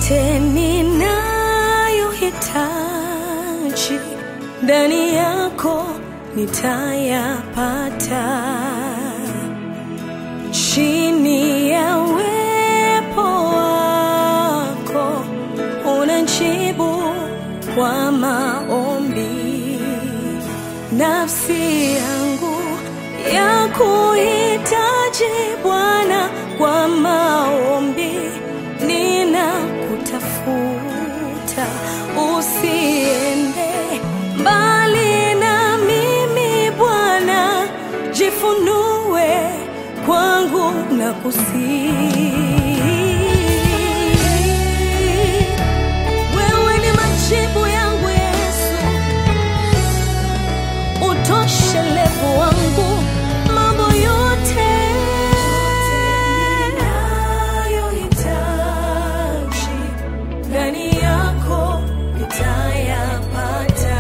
yote ninayohitaji ndani yako nitayapata chini ya uwepo wako unajibu kwa maombi nafsi yangu ya kuhitaji Bwana kwa maombi ninakutafuta usiende mbali na mimi Bwana jifunue kwangu na kusii wewe ni majibu yangu Yesu utoshelevu wangu mambo yote ninayohitaji ndani yako nitayapata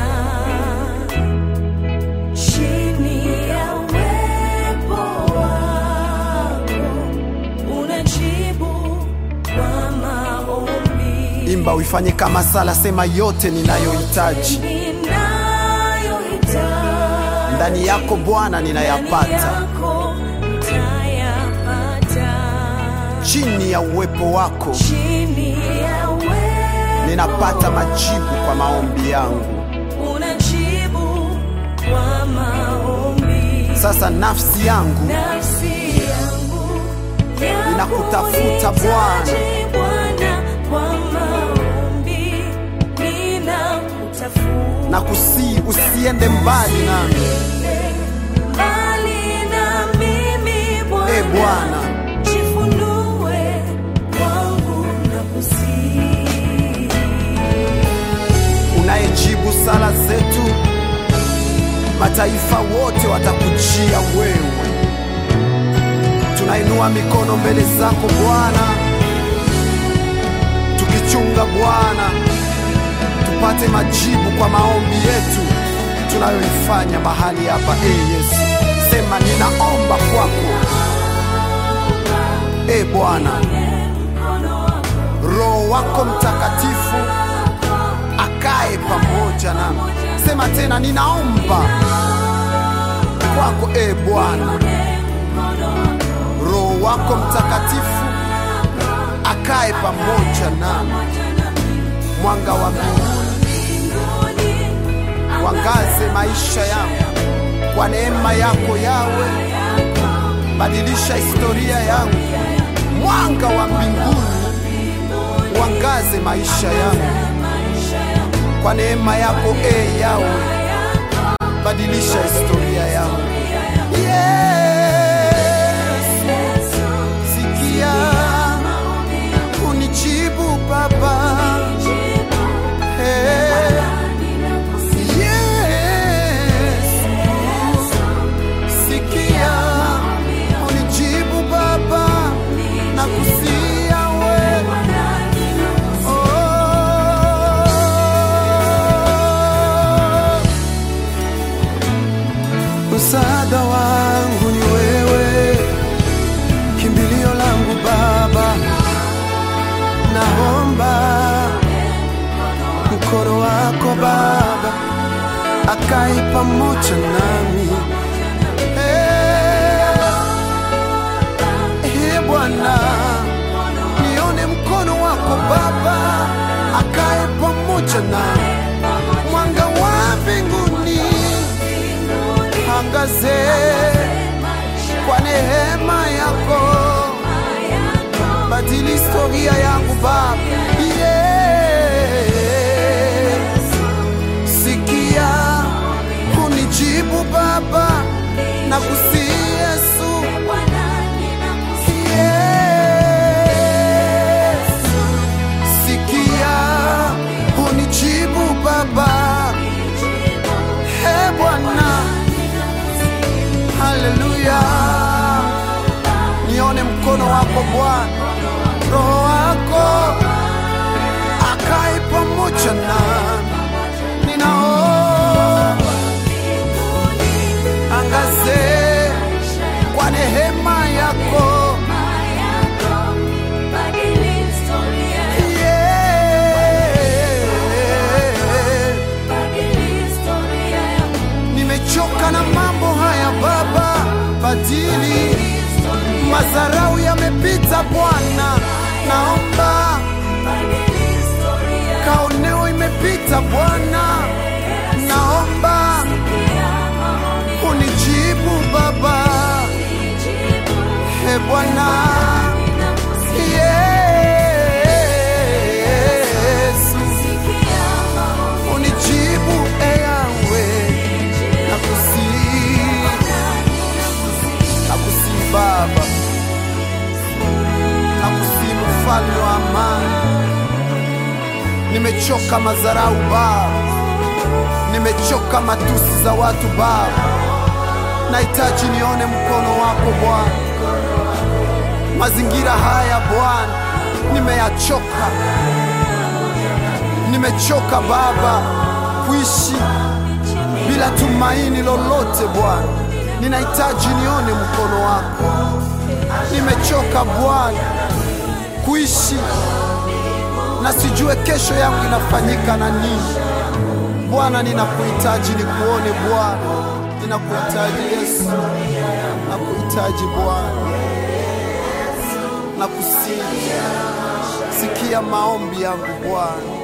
chini ya uwepo wako unajibu kwa maombi imba uifanye kama sala sema yote ninayohitaji ninayohitaji ndani yako bwana ninayapata yako nitayapata chini ya uwepo wako chini ya uwepo ninapata majibu kwa maombi yangu unajibu kwa maombi sasa nafsi yangu nafsi yangu Ninakutafuta Bwana. Bwana kwa maombi ninakutafuta na kusii usiende mbali nami mbali na mimi Bwana e bwana jifunue kwangu na kusii unayejibu sala zetu mataifa wote watakujia wewe tunainua mikono mbele zako bwana tukichunga bwana tupate majibu kwa maombi yetu tunayoifanya mahali hapa e yesu sema ninaomba kwako e bwana roho wako mtakatifu akae pamoja nami sema tena ninaomba kwako e bwana roho wako mtakatifu akae pamoja nami mwanga wa mbinguni wangaze maisha yangu kwa neema yako yawe badilisha historia yangu mwanga wa mbinguni wangaze maisha yangu kwa neema yako e yawe badilisha historia yangu Yesu, sikia unijibu baba Eh, Yesu, sikia unijibu baba na kusia wewe Oh. Msaada wangu ni wewe, kimbilio langu Baba, naomba mkono wako Baba akai pamoja nami. Eh, eh, Bwana, nione mkono wako Baba akae pamoja nami, mwanga wa mbinguni angaze kwa neema yako, badili historia yangu Baba. Yeah. Sikia unijibu Baba na kusi Yesu. Yes. Sikia unijibu Baba. He Bwana. Haleluya, nione mkono wako Bwana, roho wako akae pamoja nami, ninaomba angaze kwa neema yako mfalme wa amani. Nimechoka madharau Baba, nimechoka matusi za watu Baba, nahitaji nione mkono wako Bwana. Mazingira haya Bwana nimeyachoka, nimechoka Baba kuishi bila tumaini lolote Bwana, ninahitaji nione mkono wako. Nimechoka Bwana kuishi na sijue kesho yangu inafanyika na nini. Bwana, ninakuhitaji nikuone Bwana, ninakuhitaji Yesu, nakuhitaji Bwana, nakusihi, sikia maombi yangu Bwana.